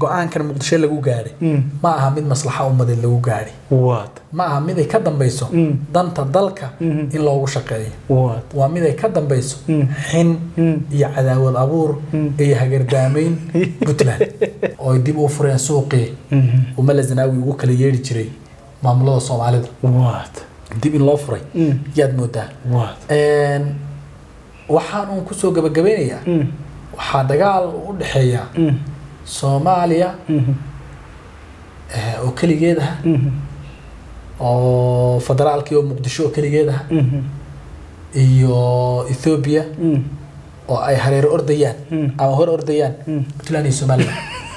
go-aankan muqdisho lagu gaadhay ma aha mid maslaxa ummadeed lagu gaadhay waad ma aha mid ay ka dambayso danta dalka in loogu shaqeeyo waad waa mid ay ka dambayso xin iyo cadaawad abuur iyo hagardaamayn puntland oo ay dib u fureen suuqii umala zanaawi ugu kala yeedhi jiray maamulada soomaalida waad dib in loo furay yaad moodaa waad Een, waxaan uun kusoo gabagabeynayaa waxaa dagaal u dhexeeya soomaaliya eh, oo keligeed ah oo federaalkii oo muqdisho oo keligeed ah iyo ethoobia oo ay hareer ordayaan ama hor ordayaan puntland iyo somaliland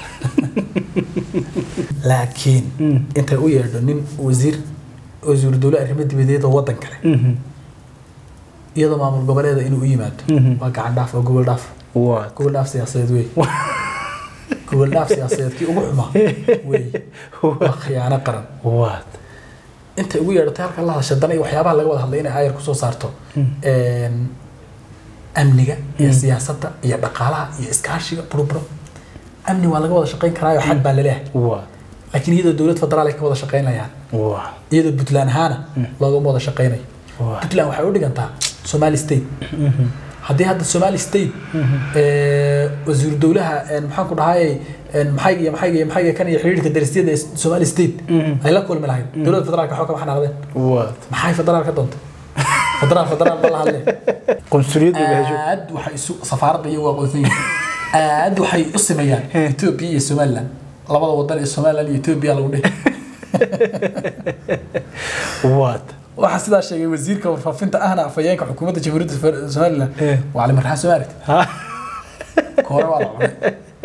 laakiin intay u yeedho nin wasiir wasiiru dowle arrimo dibadeed oo waddan kale iyadoo maamul goboleeda inuu u yimaado waa gacan dhaaf waa gobol dhaaf waad gobol dhaaf siyaasadeed wey gobol dhaaf siyaasadeed kii ugu xumaa wey waa khiyaano qaran waad intay ugu yeedhatay halka la hadasha dana iyo waxyaabaha laga wada hadlay inay aayar kusoo saarto Een, amniga iyo siyaasadda iyo dhaqaalaha iyo iskaashiga buruburo amni waa laga wada shaqayn karaayo xag baa laleeyahay waad laakiin iyadoo dowlad federaal ay ka wada shaqaynayaan waad iyadoo puntland ahaana loogama wada shaqaynayo Waa. puntland waxay u dhigantaa somali state haddii hadda somali state eh, wasiiru dowlaha een, maxaan ku dhahayay een, maxayga iyo maxayga iyo maxayga kan iyo xiriirka darisyada ee somali state ay la kulmi lahayd dowladda federaalka waxba kama xanaaqdeen waad maxay federaal ka doontay federaal federaal ma la hadle qunsuliyadda bahasho aad waxay isu safaaradda iyagu aqoonsan yihiin aad waxay u sameeyaan ethiopia iyo somaliland labada wadan ee somaliland iyo ethiopia lagu dhihi waad waxaa sidaa sheegay wasiirka warfaafinta ahna afhayeenka xukuumadda jamhuuriyadda Fer- somaliland Eh. waa cali marxaan somaalit ha koore waa la cunay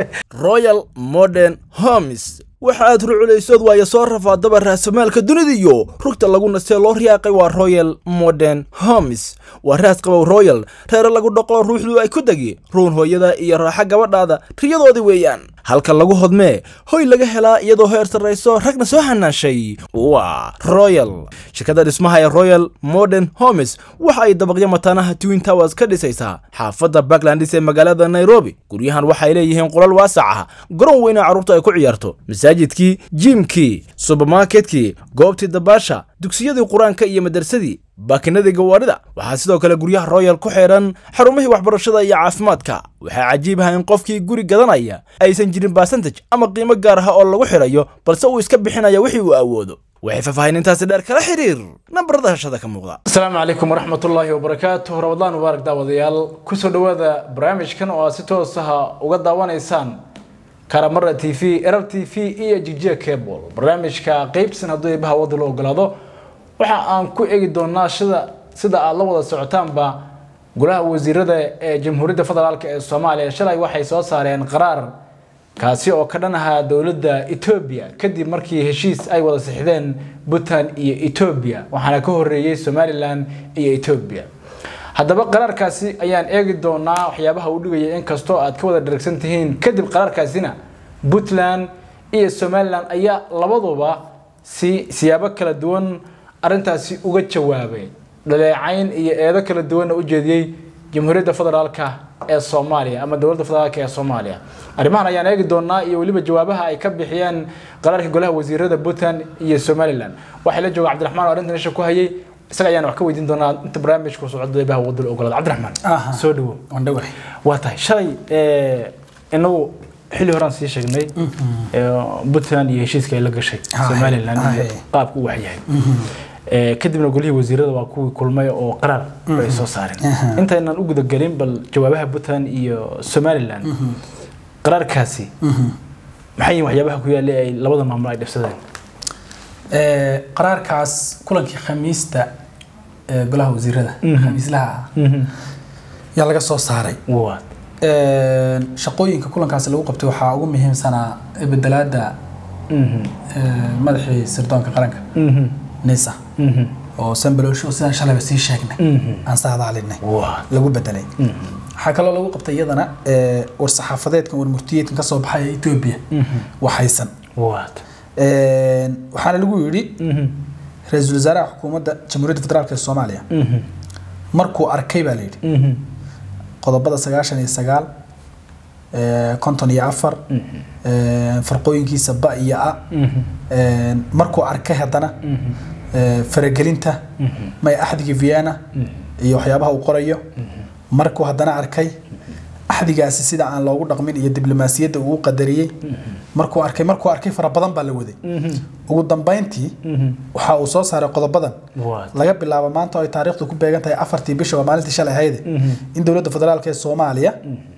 royal modern homes waxa aad ruculaysood waayo soo rafaadaba raasamaalka dunida iyo rugta lagu nastee loo riyaaqay waa royal modern homes waa raas qabow royal reere lagu dhaqo ruuxdu ay ku degi ruun hooyada iyo raaxa gabadhaada riyadoodii weeyaan halka lagu hodmee hoy laga helaa iyadoo heer sarrayso ragna soo hanaashay waa royal shirkadda dhismaha ee royal modern homes waxa ay dabaqyo mataanaha twin towers ka dhisaysaa xaafadda backlandis ee magaalada nairobi guryahan waxay leeyihiin qolal waasac ah garoon weyna carruurtu ay ku ciyaarto masaajidkii jiimkii subermarketkii goobtii dabaasha dugsiyadii qur-aanka iyo madarsadii baakinadii gawaadhida waxaa sidoo kale guryaha royal ku xidhan xarumihii waxbarashada iyo caafimaadka waxaa cajiib ah in qofkii guri gadanaya aysan jirin basantaj ama qiimo gaar ah oo lagu xidhayo balse uu iska bixinaya wixii uu awoodo waxay faahfaahinintaasi dheer kala xiriir nambarada hashada ka muuqda asalaamu calaykum waraxmatullaahi wabarakaatuh ramadaan mubaarak daawadayaal kusoo dhowaada barnaamijkan oo aad si toos ah uga daawanaysaan karamara t v erab t v iyo jigjiga cable barnaamijka qeybsan hadduu eebaha wadda la ogolaado waxa aan ku eegi doonaa sida sida aad la wada socotaanba golaha wasiirada ee jamhuuriyadda federaalk ee soomaaliya shalay waxay soo saareen qaraar kaasi oo ka dhan ahaa dowladda etoobiya kadib markii heshiis ay wada sixdeen puntland iyo etoobiya waxaana ka horeeyey somalilan iyo etoobiya haddaba qaraarkaasi ayaan eegi doonaa waxyaabaha uu dhigaya inkastoo aad ka wada dharagsan tihiin kadib qaraarkaasina puntland iyo somalilan ayaa labaduba si siyaabo kala duwan arintaasi uga jawaabay dhaleecayn iyo eedo kala duwanna u jeediyey jamhuuriyadda federaalka ee soomaaliya ama dowladda federaalka ee soomaaliya arrimahan ayaan eegi doonaa iyo weliba jawaabaha ay ka bixiyeen qaraarka golaha wasiirada puntland iyo somalilan waxaa la jooga cabdiraxmaan oo arrintan isha ku hayay isaga ayaan wax ka weydiin doonaa inta barnaamijku socdo eebaha wadada ogolaada cabdiraxmaan Aha. soo dhawow waan dhawahay waa tahay shalay eh, inagu xilli horaan sii sheegnay eh, puntland iyo heshiiska ay la gashay Ah, somalilan ah, iyo eh. qaabka u waxyahay Eh, kadibna golihii wasiirada waa kuwii kulmay oo qaraar bay soo saareen intaynan u gudagelin bal jawaabaha puntland iyo somalilan qaraarkaasi maxay yihiin waxyaabaha ku yaallay ay labada maamul ay dhibsadeen Eh, qaraarkaas kulankii khamiista ee golaha wasiirada khamiislaha ah yaa laga soo saaray waa Een, shaqooyinka kulankaasi lagu qabtay waxaa ugu muhiimsanaa bedelaada Mhm. eh, madaxii sirdoonka qaranka Mhm. nisa Mhm. oo sambalowsho sidaan shalayba sii sheegnay Mhm. aan saadaalinay waa lagu bedelay waxaa kaloo lagu qabtay iyadana eh, war-saxaafadeedkan warmurtiyeedkan kasoo baxaya etoobiya waxaysan waa Een, waxaana lagu yidhi Mhm. ra-iisul wasaaraha xukuumadda jamhuuriyadda federaalk ee soomaaliya Mhm. markuu arkay baa la yidhi Mhm. qodobada sagaashan iyo sagaal eh, konton iyo afar eh, farqooyinkiisa ba iyo a Eh, markuu arkay haddana eh, faragelinta may axdigii vienna iyo waxyaabaha uu qorayo markuu haddana arkay axdigaasi sida aan loogu dhaqmin iyo diblomaasiyadda uu u qadariyey markuu arkay markuu arkay fara badan baa la waday ugu dambeyntii waxa uu soo saaray qodobadan What? laga bilaabo maanta oo ay taariikhdu ku beegan tahay afartii bisha waa maalintii shalay ahayde in dowladda federaalk ee soomaaliya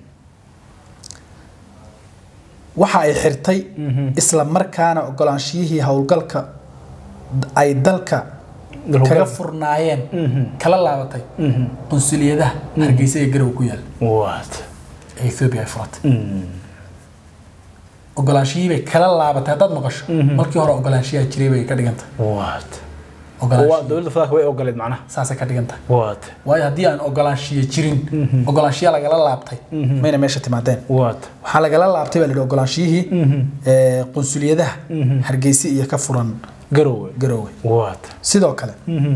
waxa ay xirtay isla markaana ogolaanshiyihii howlgalka ay dalka Dalka- kaga furnaayeen kala laabatay qunsuliyadaha hargeysa ee garow ku yaal What? ee ethiopia ay furatay ogolaanshihii bay kala laabatay haddaad maqasho markii hore ogolaanshiyaa jiray bay ka dhigantay What? waa ogolaanshihi dowladda federaalka way ogoleed macnaha saasay ka dhigantahay What? waayo haddii aan ogolaanshiyo jirin ogolaanshiya lagala laabtay mayna meesha timaadeen What? waxaa lagala laabtay baa la yidhi ogolaanshiyihii ee, qunsuliyadaha hargeysa iyo ka furan garowe garoowe What? sidoo kale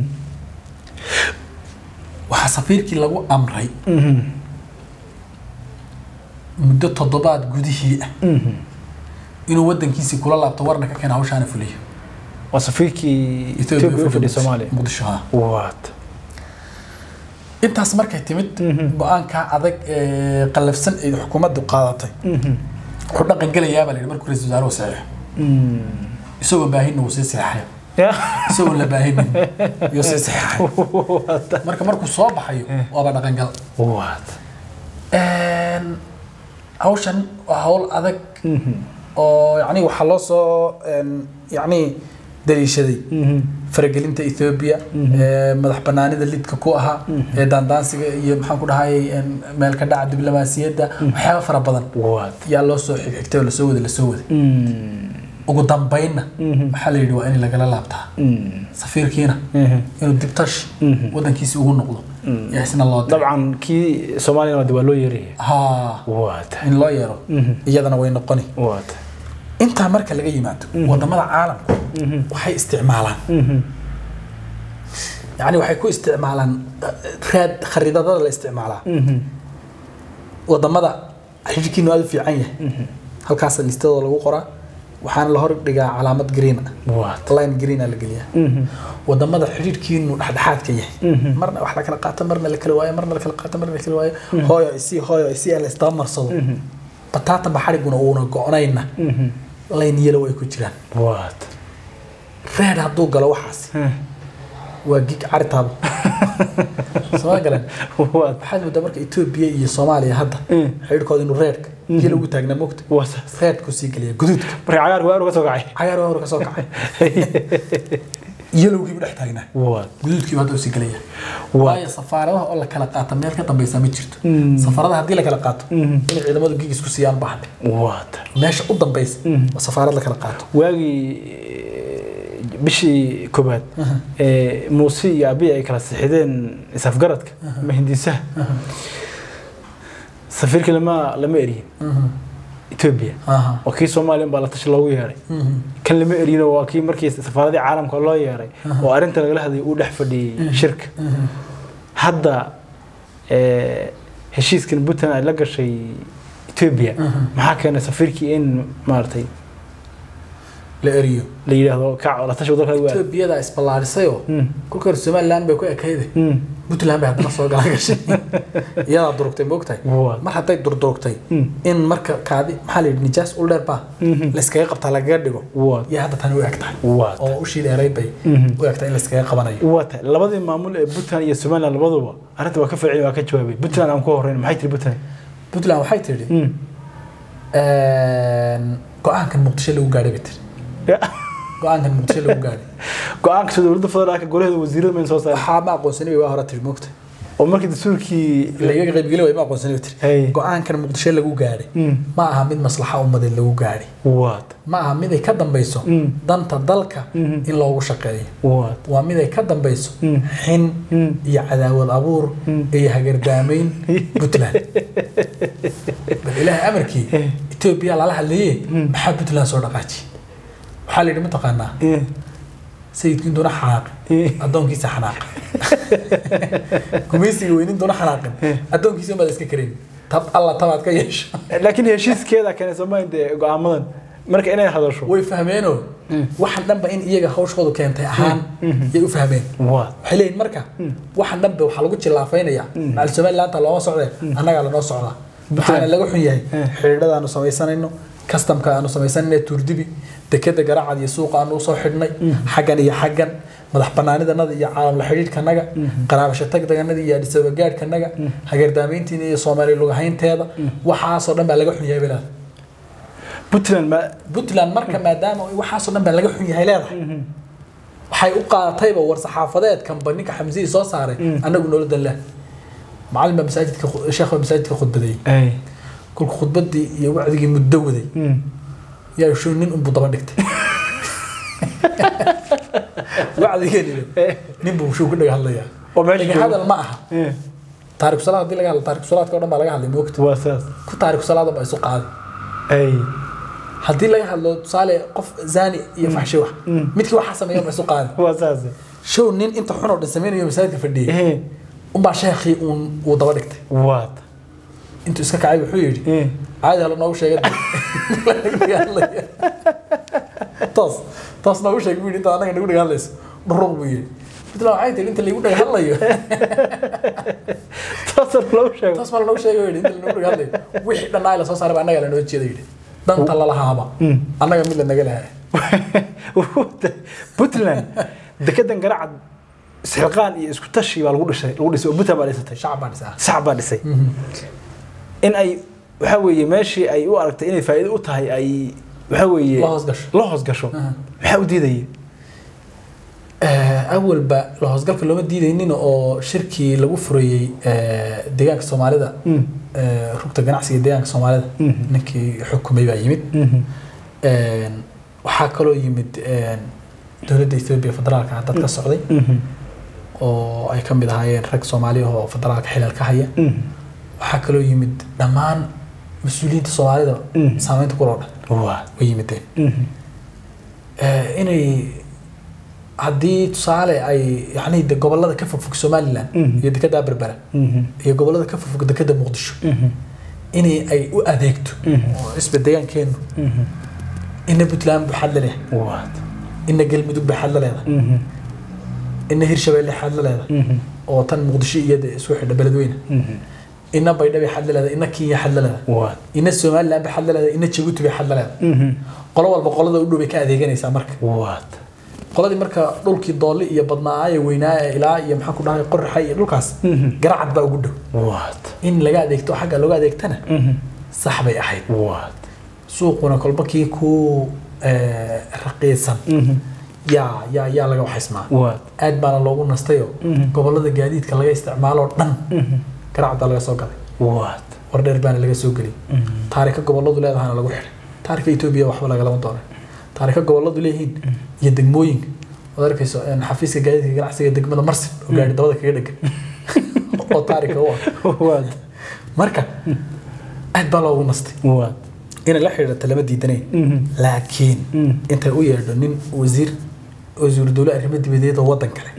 waxaa safiirkii lagu amray muddo toddobaad gudihii ah inuu wadankiisii kula laabto warna ka keena hawshaana fuliyo waa safiirkii Ethiopia u fadhiya Soomaaliya muqdisho haa What? intaas markay timid go-aanka adag ee qallafsan ee xukuumaddu qaadatay wuxuu dhaqan gelayaa baa la yidhi markuu ra-iisul wasaaruhu saxeexo isagoo baahinna wuu sii seexayo Yeah. isagoo la baahinin yuu sii seexayo marka markuu soo baxayo waaba dhaqangal What? Een, hawshan waa hawl adag oo yani waxaa loo soo een, yani daliishaday faragelinta ethiopia ee madax banaanida lidka ku ahaa ee daandaansiga iyo maxaan ku dhahay een, meel ka dhaca diblomaasiyadda waxyaaba fara badan What? yaa loo soo xigxigtay oo lasoo waday lasoo waday ugu dambeynna waxaa la yidhi waa in lagala laabtaa safiirkiina inuu dibtash wadankiisi ugu noqdo yaa isna loo diray dabcan kii Soomaaliya waa loo yeeriyay haa What? in loo yeero iyadana way noqoni What? intaa marka laga yimaado wadamada caalamka waxay isticmaalaan yani waxay ku isticmaalaan eh, raad khariidadada la isticmaalaa wadamada xidhiidhkiinu aada u fiican yahay halkaasa listadooda lagu qoraa waxaana la hor dhigaa calaamad green ah What? line green ah la geliyaa wadamada xidhiidhkiinu dhexdhexaadka yahay marna wax la kala qaato marna la kala waayo marna la kala qaato marna la kala waayo hooyo isii hooyo isii aan la isdaba marsado bataata baxariguna uuna go-nayna line yellow ay ku jiraan What? reed hadduu galo waxaas waa gig caritaaba soo galan What? waxaad moodaa marka etoobiya iyo soomaaliya hadda xidhiidhkooda inuu reedka yellow ugu taagnaa mogta What? reedku sii geliya guduudka Marka cagaar waa uga soo kacay. cagaar waa hore ka soo kacay yelowgiibu dhex taagnaa What? guduudkiiba hadda usii gelaya What? waayo safaaradaha oo la kala qaata meel ka dambeysa ma jirto safaaradaha haddii la kala qaato inay ciidamadu gig isku siiyaan baahan What? meesha u dambeysa waa safaarad la kala qaato waagii eh, bishii koobaad ee muuse iyo abiy ay kala sixideen isafgaradka ama hindisaha safiirkii lama lama eriyin etoobiya Aha. waa kii soomaaliya baa la tashi loogu yeeray kan lama eriyino waa kii markii safaaradii caalamka loo yeeray oo arrinta lagala hadlayay uu dhex fadhiyey shirka hadda eh, heshiiskan puntland ay la gashay etoobiya maxaa keenay safiirkii in maaragtay la eriyo la yidhaahdo kac la tashi wadalka lagu aado etoobiyada isballaadhisayoo kolka hore somaliland bay ku ekayde puntland bay haddana soo gala gashay iyadaa durugtay moogtahay What? mar hadday durdurugtay in marka kaadi maxaa la yidhi nijaas ul dheer baa layskaga qabtaa lagaga dhigo What? iyo hadda tani u eg tahay What? oo ushii dheeray bay u eg tahay in layskaga qabanayo waa tahay labadii maamul ee puntland iyo somaliland labaduba arrinta waa ka farciyay waa ka jawaabay puntland aan ku horeyn maxay tiri puntland puntland waxay tidhi go-aankan muqdisho lagu gaadhay bay tiri go-aankan muqdisho lagu gaadhay go-aanka soo dowladda federaalka golaheeda wasiirada mayn soo saaray waxaa ma aqoonsanay bay waa hore tiri moogta oo markii dastuurkii lagaga qaybgeli way ma aqoonsanay bay Hey. tiri go-aankan muqdisho lagu gaadhay ma aha mid maslaxa ummadeed lagu gaadhay waad ma aha mid ay ka dambeyso danta dalka in loogu shaqeeyo waad waa mid ay ka dambeyso xin iyo cadaawad abuur iyo hagardaamayn puntland bal ilaahay amarkii etoobiya lala hadlaye maxaa puntland soo dhaqaaji waxaa la yidhi mataqaanaa sayidkiin doona xanaaqin addoonkiisa xanaaqin gumaysiga weynin doona xanaaqin addoonkiisa unbaad iska karayn tab alla tabaad ka yeesho laakiin heshiiskeeda keenay soomaaliya dee go-aamadan marka inay hadasho way fahmeeno waxan dhanba in iyaga hawshoodu keentay ahaan yay u fahmeen waa waxay leeyihin marka waxan dhanba waxaa lagu jilaafaynayaa macal somalilaanta looma socdee annagaa lanoo socdaa waxaana laga xun yahay xidhiidhada aanu samaysanayno kastamka aanu samaysanayno tuurdibi dekeda garacad iyo suuqa aanu usoo xidhnay xaggan iyo xaggan madax banaanidanada iyo caalamla xidhiidhkanaga qaraabasho tagdaganada iyo adhisabagaadhkanaga hageerdaamayntiina iyo soomaali lugahaynteeda waxaasoo dhan baa laga xun yahay bilaad puntland ma puntland marka maadaama waxaasoo dhan baa laga xun yahay leedahay waxay u qaadatayba war saxaafadeedkanba ninka xamsihii soo saaray annagu nolodan leh macalin baa masaajidka sheekh baa masaajidka khudbadeeyey ay kolku khudbadii iyo wacdigii muddo waday yaa shuu nin unbuu daba dhigtay wacdigeeni nin buu shuu ku dhaga hadlayaa oo meesha dhaga hadal ma aha Eh, taariku salaad haddii laga hadlo taariku salaadka oo dhan baa laga hadlay moogta waa saas ku taariku salaada baa isu qaaday ay haddii laga hadlo tusaale qof zani iyo faxshi wax midkii waxaa sameeya ma isu qaaday waa saas show nin inta xun oo dhan sameynayo masaajidka fadhiyey Eh, unbaa sheekhii uun uu daba dhigtay waad intuu iska kacay wuxuu yidhi Eh, caadi hala noogu sheega toos toos noogu sheeg buu yidhi inta anaga nagu dhaga hadlayso dhuruq buu yidhi puntland waxay tihi inta lagu dhaga hadlayo taasoo lagu sheego toos ma lanoogu sheega yidhi inta lanagu dhaga hadlayo wixii dhan la soo saaray baa annaga lanoo jeeda yidhi danta lalahaaba annaga mid lanaga lahaa puntland dekedan garacad isxilqaan iyo isku tashi baa lagu dhisay lagu dhisay oo puntland baa dhisatay shacab baa dhisaa sax baa dhisay in ay waxa weeye meeshii ay u aragtay inay faa'iido u tahay ay waxa weeye La hoos gasho. la hoos gasho maxaa u diidaya awalba la hoosgalka looma diidaynin oo shirkii lagu furayey eh, deegaanka soomaalida eh, rugta ganacsiga deegaanka soomaalida ninkii xukumay baa yimid Een, waxaa kaloo yimid een, dowladda ethiopia federaalka ah dad ka socday oo ay ka mid ahaayeen rag soomaali ah oo federaalka xilal ka haya waxaa kaloo yimid dhammaan mas-uuliyiinta soomaalida saameynta kuloo dhan waa way yimideen Eh, inay haddii tusaale ay yani de gobolada ka fogfog somalilan iyo dekada berbera iyo gobolada ka fogfog dekada muqdisho inay ay u adeegto oo isba deegaankeenu ina puntland buxaad la leedahay waad ina galmudug buxaad la leedahay ina hirshabeelle xaad la leedahay oo tan muqdisho iyo de isku xidha beledweyne ina baydhabo xaad la leedahay ina kenya xaad la leedahay waad ina somaliland ba xaad la leedahay ina jabuuti bay xaad la leedahay qolo walba qolada u dhow bay ka adeeganaysaa marka waad qoladii marka dhulkii doolli iyo badnaaye weynaaye ilaa iyo maxaan ku dhahay qorraxa iyo dhulkaas garacad baa ugu dhow waad in laga adeegto xagga looga adeegtana sax bay ahayd waad suuquna kolba kii ku eh, raqiisan yaa yaa yaa laga waxaysmaa waad aad baana loogu nastayo gobolada gaadiidka laga isticmaalo dhan garacad baa laga soo galay waad wardheer baana laga soo geliyay taarika goboladu leedahana lagu xidhay taarika etoobiya waxba lagalama doonan taarika goboladu leeyihiin iyo degmooyinka waad arkayso een, xafiiska gaadiidka ganacsiga degmada marsin oo gaari dabada kaga dhegan oo taarika u ah waad marka aad baa loogu nastay waad inay la xidhiidhata lama diidanayn laakiin intay u yeedho nin wasiir wasiiru dowle arrimo dibadeed oo waddan kale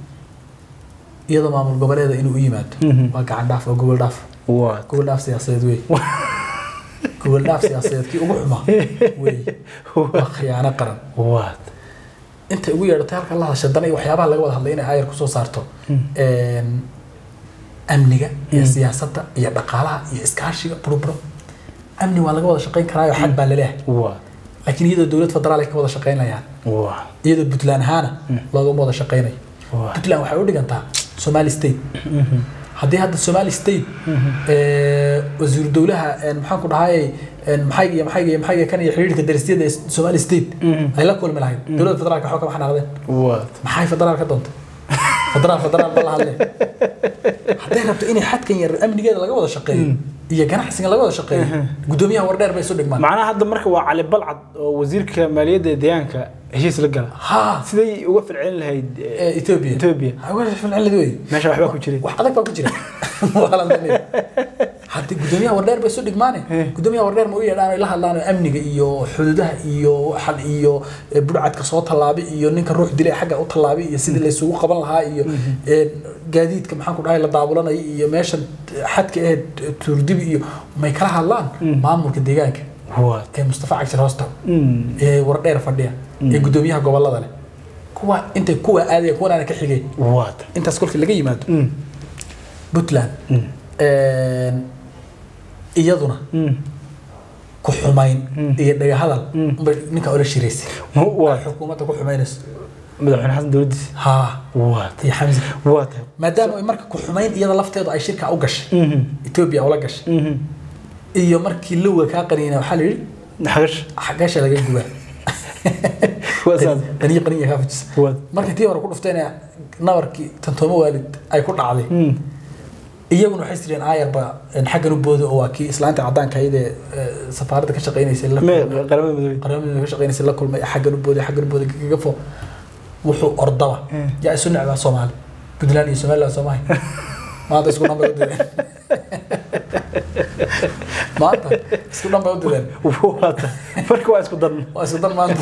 iyadoo maamul goboleeda inuu u yimaado waa gacan dhaaf waa gobol dhaaf waad gobol dhaaf siyaasadeed wey gobol dhaaf siyaasadeed kii ugu xumaa wey waa khiyaano qaran waad intay ugu yeedhatay halka la hadasha dana iyo waxyaabaha laga wada hadlay inay aayar kusoo saarto een, amniga iyo siyaasadda iyo dhaqaalaha iyo iskaashiga buruburo amni waa laga wada shaqayn karaayo xag baa laleeyahay waad laakiin iyadoo dowlad federaal ay ka wada shaqaynayaan waad iyadoo puntland ahaana loogama wada shaqaynayo Waa. puntland waxay u dhigantaa somali state haddii hadda somali state eh, wasiiru dowlaha een, maxaan ku dhahay maxayga iyo maxayga iyo maxayga kan iyo xiriirka darisyada ee somali state ay la kulmi lahayd dowladda federaalka waxba kama xanaaqdeen waad maxay federaal ka doontay federaal federaal ma la hadle hadday rabto inay xadkan yar amnigeeda laga wada shaqeeyo iyo ganacsiga laga wada shaqeeyo guddoomiyaha wardheer bay isu dhigmaan macnaha hadda marka waa cali balcad oo wasiirka maaliyadda ee deegaanka heshiis la gala ha siday uga falcelin lahayd eh, ee, ethiopia Ethiopia. Ha, waa ficilcilad wey meesha waxbaa ku jiray wax adag baa ku jira Waa la danaya. haddi gudoomiyaha wardheer bay isu dhigmaane gudoomiyaha wardheer ma u yeedhaan ay la hadlaan oo amniga iyo xuduudaha iyo waxan iyo eh, budhcadka soo tallaabay iyo ninka ruux dilay xagga u tallaabay iyo sidii la isugu qaban lahaa iyo eh, gaadiidka maxaan ku dhahay la daabulanaya iyo meeshan xadka ee tuurdibi iyo may kala hadlaan maamulka deegaanka waad ee mustafa cagshir hoosta ee wardheer fadhiya ee gudoomiyaha gobolada leh kuwa intay kuwa aadaya kuwanaana ka xigay waad intaas kolkii laga yimaado puntland iyaduna ku xumayn iyo dhagahadal unbay ninka ula shiraysay waad xukuumadda ku xumaynayso madaxweyne xasan dowladiisa haa waad iyo xamsi waad maadaama ay marka ku xumayn iyada lafteedu ay shirka u gashay etoobiya ula gashay iyo markii lowga kaa qaniina waxaa la yidhi xagash xagasha laga gubaa waa saas qaniyo qaniya kaa fujisa waad markii tii hore ku dhuftayna nabarkii tantoomo waalid ay ku dhacday iyaguna waxay jireen aayarba xaggan u booda oo waa kii islaanta caddaanka ayadee safaaradda ka shaqaynaysay la me qaramada midoobey qaramada ka shaqaynaysay la kulmay xaggan u booday xaggan u booday gagafo wuxuu ordaba yaa isu necbaa soomaali puntland iyo somaliland soomaali maanta isku dhan bay u direen maanta isku dhan bay u direen waad marka waa isku dan waa isku dan maanta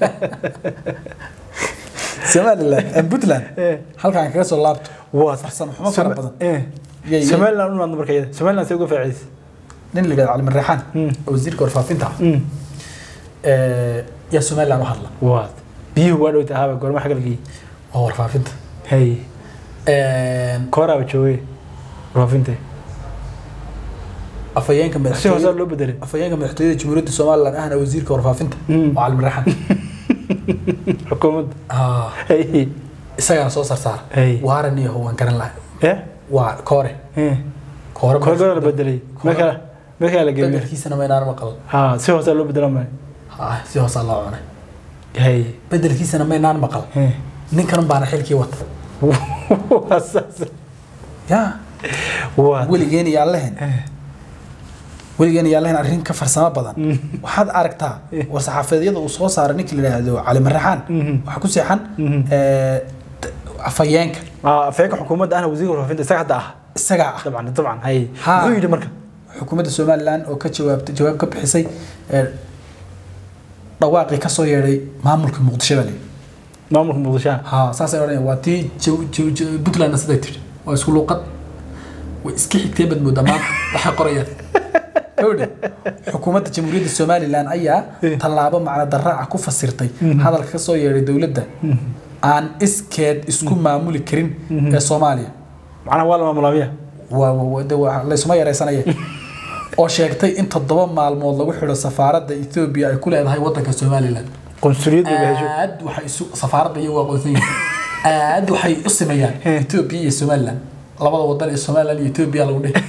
somaliland and puntland halkaan kaga soo laabto waad farsamo xumo fara badan Yay- yay. somaliland u maadno marka iyada somaliland say uga faaciidaysa nin la yidhahdo cali marreexaan oo wasiirka warfaafinta ah ee, yaa somaliland u hadla waad biyuhu waa dhowta ahaaba goorma xagga lageeyey waa warfaafinta hay Een, kooraaba joogay warfaafinta afhayeenka si madaxtooyada hoosaa loo bedelay afhayeenka madaxtooyada jamhuuriyadda somaliland ahna wasiirka warfaafinta Mm. waa cali marreexaan xukuumadda Ah, hay isagaana soo sarsaara Hey. waaran iyo waan garan lahay eh waa koore eh koore koor goor la bedelay marka marka la geeyay bedelkiisana maynaan maqal ha si hoosaa loo bedelan maayo Ah, si hoosaa loo cunay hay bedelkiisana maynaan maqal eh ninkan baana xilkii wata waa saas ya waad weligeen iyo allehen weligeen iyo allehen arrin ka farsamo badan waxaad aragtaa war saxaafadeedyada uu soo saaray ninkii la yidhaahdo cali marraxaan waxaa ku seexan ee, t- afhayeenka ah afeeka xukuumadda ahna wasiirka warfaafinta isaga hadda ah isagaa ah dabcan dabcan hay Ha. muxuu yidhi marka xukuumadda somaliland oo ka jawaabtay jawaab ka bixisay ee, dhawaaqii ka soo yeedhay maamulka muqdisho baa layidhi maamulka muqdishoha ha saasay odhanaya waa tii jaw- jaw- jaw- puntlandna siday tidhi waa isku luuqad way iska xigtee baad moodaa maanta waxay qorayaan howdhe xukuumadda jamhuuriyadda somaliland ayaa tallaabo macna daraaca ku fasirtay hadalka ka soo yeedhay dowladda aan iskeed isku maamuli karin ee soomaaliya macnaha waa la maamulaamiya waa waa- de waa laysuma yaraysanaya oo sheegtay in toddoba maalmood lagu xidho safaaradda etoobiya ay ku leedahay waddanka somaliland qunsuliyadda bay hesho aad waxay isu safaaradda iyagu aqoonsan yihiin aad waxay u sameeyaan etoobiya iyo somaliland labada wadan ee somaliland iyo etoobiya lagu dhihi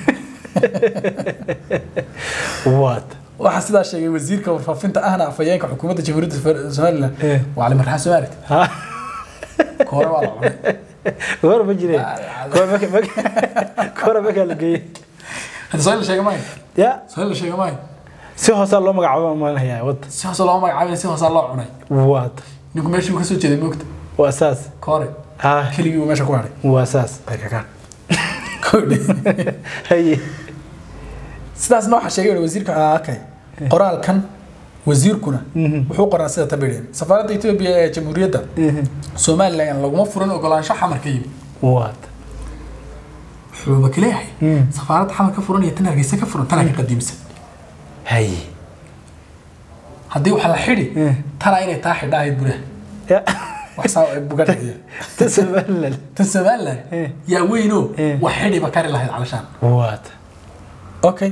waad waxaa sidaa sheegay wasiirka warfaafinta ahna afhayeenka xukuumadda jamhuuriyadda Fer- somaliland Eh. waa cali marxaan somaalit ha koore waa la cunay goor ma jireen goor marka marka goor marka la geeyay hadda soo la sheega maayo ya soo la sheega maayo si hoosaa loo magacaabo maanayaa wadda si hoose looma magacaabin si hoosaa loo cunay waad ninku meeshii uu ka soo jeeday moogta waa saas koore ha keligii uu meesha ku hadhay waa saas baykakaan Kowdhe. haye sidaasna waxaa sheegay wuxuu wasiirka akay qoraalkan wasiirkuna wuxuu qoraa sida tabidheen safaaradda etoobiya ee jamhuuriyadda somaliland laguma furin ogolaansho xamar ka yimid waad wuxuuba kaleeyahay safaaradda xamar ka furan iyo tan hargeysa ka furan tanaa ka qadiimsan haye haddii waxa la xidhi tanaa inay taa xidha ahayd buraha ya wax saa buga dhigaya ta somaliland tan somaliland Eh. yaa weynoo Eh. wax xidhiba kari lahayd calashaan waad okay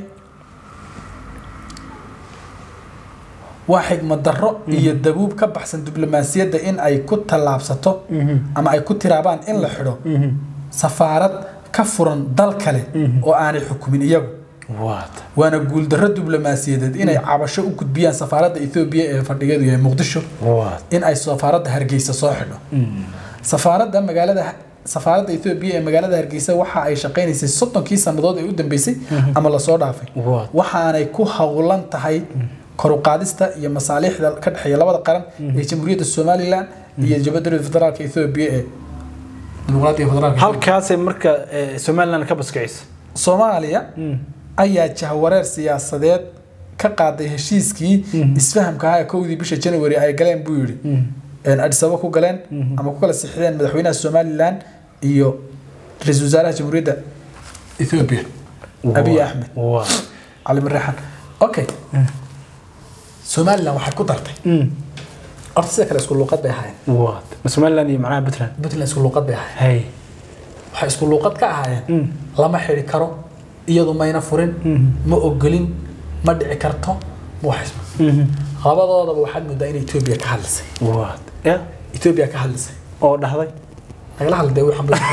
waa xigmad darro iyo dabuub ka baxsan diblomaasiyadda in ay ku tallaabsato ama ay ku tiraabaan in la xidho safaarad ka furan dal kale oo aanay xukumin iyagu waad waana guuldarro diblomaasiyadeed inay cabasho u gudbiyaan safaaradda etoobiya ee fadhigeedu yahay muqdisho waad in ay safaaradda hargeysa soo xidho safaaradda magaalada safaaradda etoobiya ee magaalada hargeysa waxa ay shaqaynaysay soddonkii sannadood ee u dambeysay ama lasoo dhaafay waad waxaanay ku howlan tahay kor u qaadista iyo masaaliixda ka dhexeeya labada qaran ee jamhuuriyadda somaliland iyo jabadda federaalka etoobiya ee dimuqraadiga federaalka halkaasay marka eh, somaliland ka baskicisa soomaaliya ayaa jahwareer siyaasadeed ka qaaday heshiiskii isfahamka ahaa ee kowdii bisha january ay galeen buu yidhi een Addis Ababa ku galeen ama ku kala sixdeen madaxweynaha Somaliland iyo ra-iisul wasaaraha jamhuuriyadda Ethiopia Abiy Ahmed waa cali marreexan okay Somaliland waxay ku dartay horta sida kale isku luuqad bay ahaayeen waa somaliland iyo macnaha puntland Puntland isku luuqad bay ahaayeen hay waxay isku luuqad ka ahaayeen lama xidhi karo iyadu mayna furin ma ogolin ma dhici karto ma wax labadoodaba waxaad moodaa in Ethiopia ka hadlisay waa ya Ethiopia ka hadlisay oo dhahday nagala hadlay waxaan bal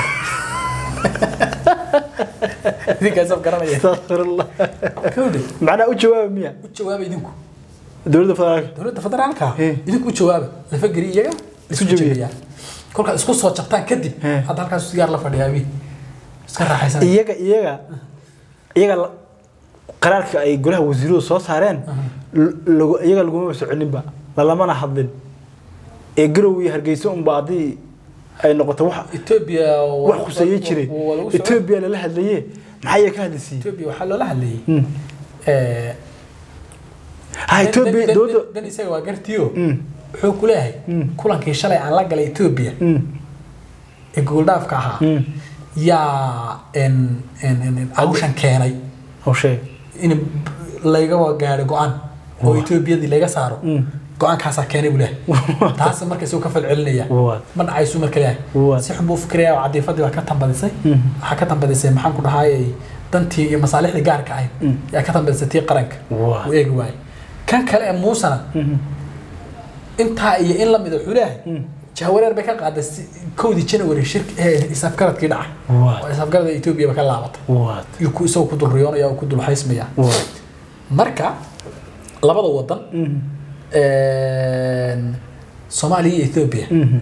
idinkaas af garanaya astaghfirullah kowde macnaha u jawaaba miya u jawaaba idinku dowladda federaalka dowladda federaalka Eh. idinku u jawaaba lafa geli iyaga isku jabiya. jabiyaan kolkaad isku soo jabtaan kadib Eh. hadda halkaas sigaar la fadhiyaa abi iska raaxaysanaya iyaga iyaga iyaga la- qaraarka ay golaha wasiiradu soo saareen l- lagu- iyaga laguma soconinba lalamana hadlin ee garow iyo hargeysa unba haddii ay noqoto wax Ethiopia wax khuseeye jiray waa lagu socon- etoobiya lala hadlaye maxaa iyaga ka hadlaysiiyey Ethiopia waxaa loola hadlayay Mm. eh, ha dan- etoobiya dan- dowladda dan- dan isaga waa gartiyo Mm. wuxuu ku leeyahay Mm. kulankii shalay aan la galay Ethiopia Mm, ee gooldhaafka ahaa mm. yaa en en en hawshan keenay oo sheeg in layga gaadho go-aan oo Waa. Ethiopiyadii laga saaro Mm. go-aankaasaa keenay buu leeyahay taas marka isagoo ka falcelinaya Waa. ma dhacaysu marka leeyahay Waa. si xun buu fikiraya oo cadiifadii waa ka tambadisay Mm. waxaa ka tambadisay maxaan ku dhahaayay dantii iyo masaalixdii gaarka ahayd Mm. yaa ka tambadisay tii qaranka Waa. uu eegi waayay kan kale ee muusana Mhm. intaa iyo in lamid wuxuu leeyahay Mm. jahwareer bay ka qaaday si- kowdii january shirki ee isafgaradkii dhacay Waa. oo isafgarada Ethiopia ba ka laabatay Waa. iyo ku isagoo ku dul riyoonaya oo ku dul haysmaya Waa. marka labada wadan Mhm. een, Soomaaliya iyo Ethiopia Mhm.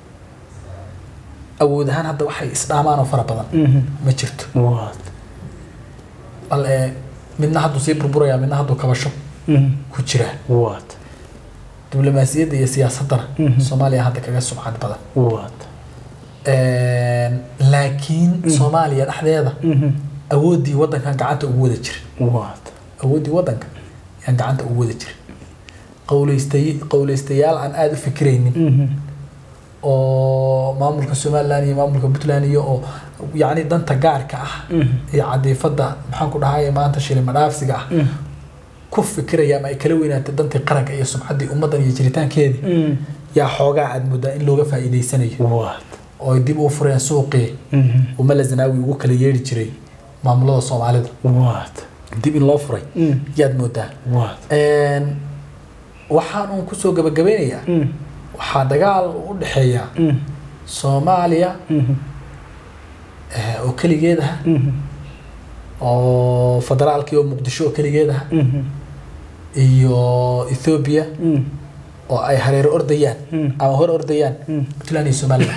awood ahaan hadda waxay isdhaamaan oo fara badan Mhm. ma jirto Waa. bal ee, midna hadduu sii burburaya midna hadduu kabasho Mhm. ku jiraa Waa. diblomaasiyadda iyo siyaasaddana Mhm. Soomaaliya hadda kaga sumcad badan Waa. Een, laakiin Soomaaliya dhexdeeda Mhm. awooddii waddankan gacanta ugu wada jira Waa. awooddii waddanka yaan gacanta ugu wada jira qowleystay qowleystayaal aan aada u fikiraynin Mhm. oo maamulka somaliland iyo maamulka puntland iyo oo yacni danta gaarka ah Mhm. iyo cadiifadda maxaan ku dhahay maanta shilima dhaafsiga ah Mhm. ku fikiraya ama ay kala weynaatay dantii qaranka iyo sumcaddii ummaddan iyo jiritaankeedii Mhm. yaa xoogaa aad moodaa in looga faa'iidaysanayo Waa. oo ay dib u fureen suuqii Mhm. uu mala zanaawi ugu kala yeeri jiray maamulada soomaalida Waa. dib in loo furay Mhm. yaad moodaa Waa. Een, waxaan uun kusoo gabagabeynayaa Mhm. waxaa dagaal u dhexeeya Mhm. soomaaliya Mhm. eh, oo keligeed ah Mhm. oo federaalkii oo muqdisho oo keligeed ah Mhm. iyo ethoobia Mhm. oo ay hareero ordayaan Mm. ama hor ordayaan Mm. puntland iyo somaliland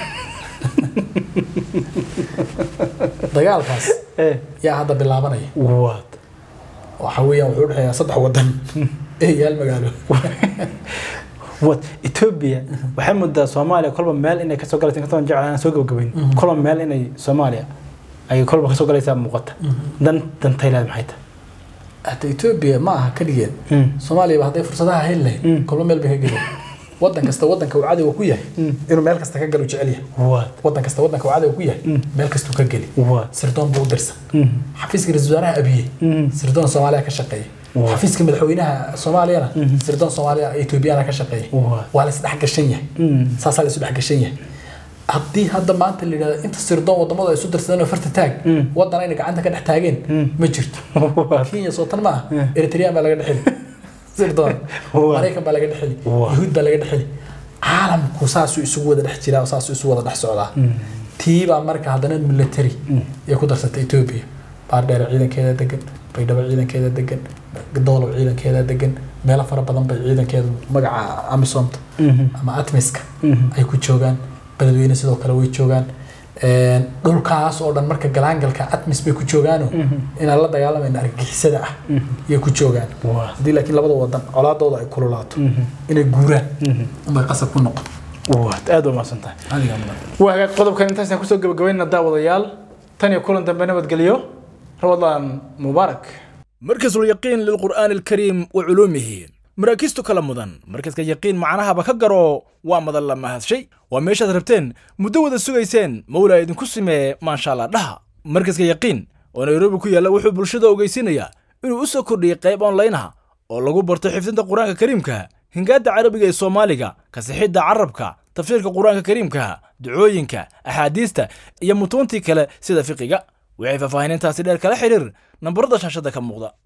dagaalkaas Eh. yaa hadda bilaabanaya Waa. waxa weeyaan wuxuu udhexeeyaa saddex wadan iyo hal magaalo What? Ethiopia waxay muddaa Soomaaliya kolba meel inay kasoo galaysa inkastoo aan jeclaan soo gabagabayn Mhm. kolba meel inay Soomaaliya ay kolba kasoo galaysaa muuqata dan dan Thailand maxay tahay hata ethoobia ma aha keligeed Mm. soomaaliyaba hadday fursadaha heli lahayd Mm. kolba meel bay ka geli wadan kasta wadanka uu cadowga ku yahay Mm. inuu meel kasta ka galo jecel yahay What? wadan kasta wadanka uu cadowga ku yahay Mm. meel kastuu ka geli What? sirdoon buu u dirsan Mhm. xafiiska ra-iisul wasaaraha abiye Mhm. sirdoon soomaaliya ka shaqeeya Waa. xafiiska madaxweynaha soomaaliyana Mhm. sirdoon soomaaliya etoobiyana ka shaqeeya Waa. waa la isdhex gashan yahay Mhm. saasaa la isu dhex gashan yahay haddii hadda maanta la yidhahdo inta sirdoon wadamada ay isu dirsadeen oo farta taag Mm. wadan ayna gacanta ka dhex taageen Mm. ma jirto What? kenya sootan ma ah Yeah. eritrean baa laga dhexeli sirdoon Waa. maraykan baa laga dhexeli Waa. yahuud baa laga dhexeli caalamku saasuu isugu wada dhex jiraa oo saasuu isu wada dhex socdaa tii baa marka haddana military ay ku darsatay ethiopia baardheere ciidankeeda degan baydhabo ciidankeeda degan doolow ciidankeeda degan meelo fara badan bay ciidankeeda magaca amisomta Mhm. ama atmiska Mhm. ay ku joogaan beledweyne sidoo kale way joogaan Een, dhulkaas oo dhan marka galaangalka atmis bay ku joogaano inaan la dagaalamayna argagixisada ah yay ku joogaan Waa. haddii laakiin labada wadan colaadooda ay kululaato Mhm. inay guuraan Mhm. unbay qasab ku noqon What? aad u mahadsan tahay adiga mudan waa hagaag qodobkan intaasaan kusoo gabagabaynana daawadayaal tan iyo kulan dambe nabadgelyo ramadaan mubaarak markasul yaqiin lilqur'aani alkariim wa culuumihi maraakiistu kala mudan markaska yaqiin macnahaba ka garo waa madan la mahadshay waa meeshaad rabteen muddo wada sugayseen mawlaa idinku simee maasha allah dhaha markaska yaqiin oo nairobi ku yaalla wuxuu bulshada ogeysinayaa inuu u soo kordhiyey qayb online ah oo lagu barto xifdinta qur-aanka kariimka hingaadda carabiga ee soomaaliga kasixidda carabka tafsiirka qur-aanka kariimka ducooyinka axaadiista iyo mutuuntii kale sida fiqiga waxay faahfaahinintaasi dheer kala xidhiir nambarada shaashadda ka muuqda